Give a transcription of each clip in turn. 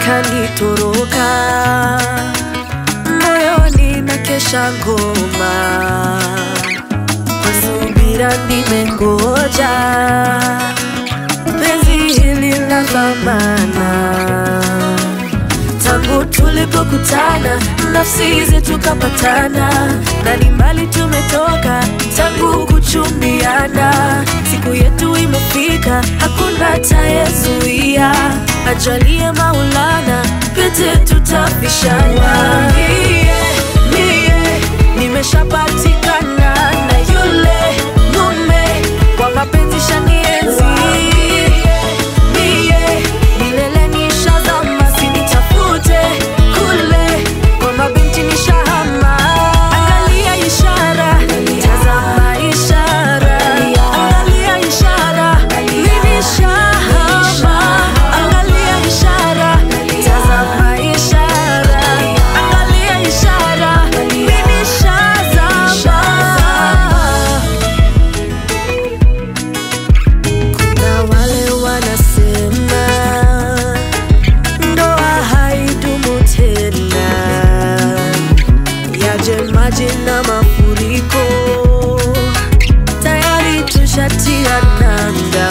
kanitoroka moyoni na kesha ngoma kwa subira nimengoja penzi hili la dhamana tangu tulipokutana nafsi zetu kapatana na ni mbali tumetoka tangu kuchumbiana siku yetu imefika hakuna tayezuia ajalie maulana pete tutapishana mie, mie nimeshapatikana na yule mume kwa mapenzi shanienzi mie milele nishazama sinitafute kule kwa mabinti nishahama angalia ishara tazama ishara angalia ishara mimi shahama angalia ishara tazama ishara angalia ishara mimi shazama kuna wale wanasema ndoa haidumu tena, yaje maji na mafuriko, tayari tushatia nanga.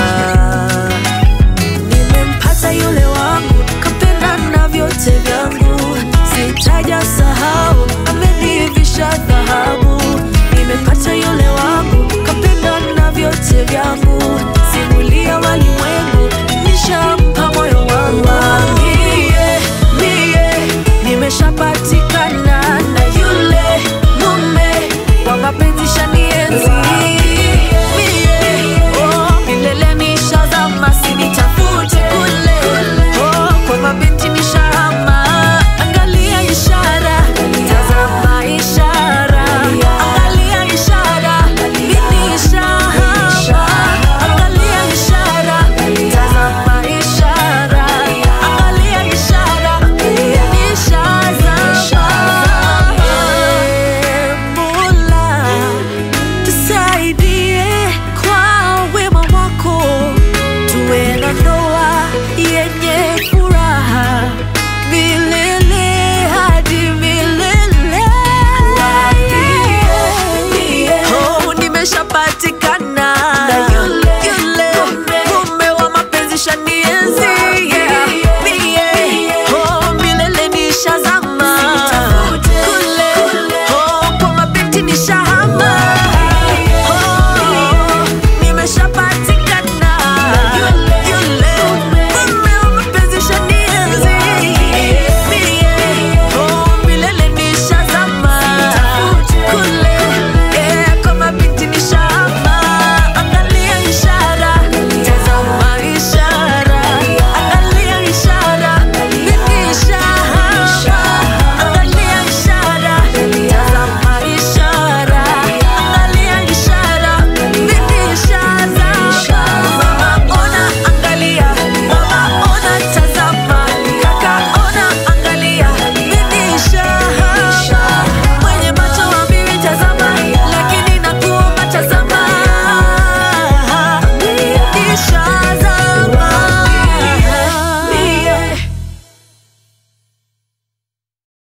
Nimempata yule wangu, kapenda na vyote vyangu, sitaja sahau, amenivisha dhahabu. Nimempata yule wangu, kapenda na vyote vyangu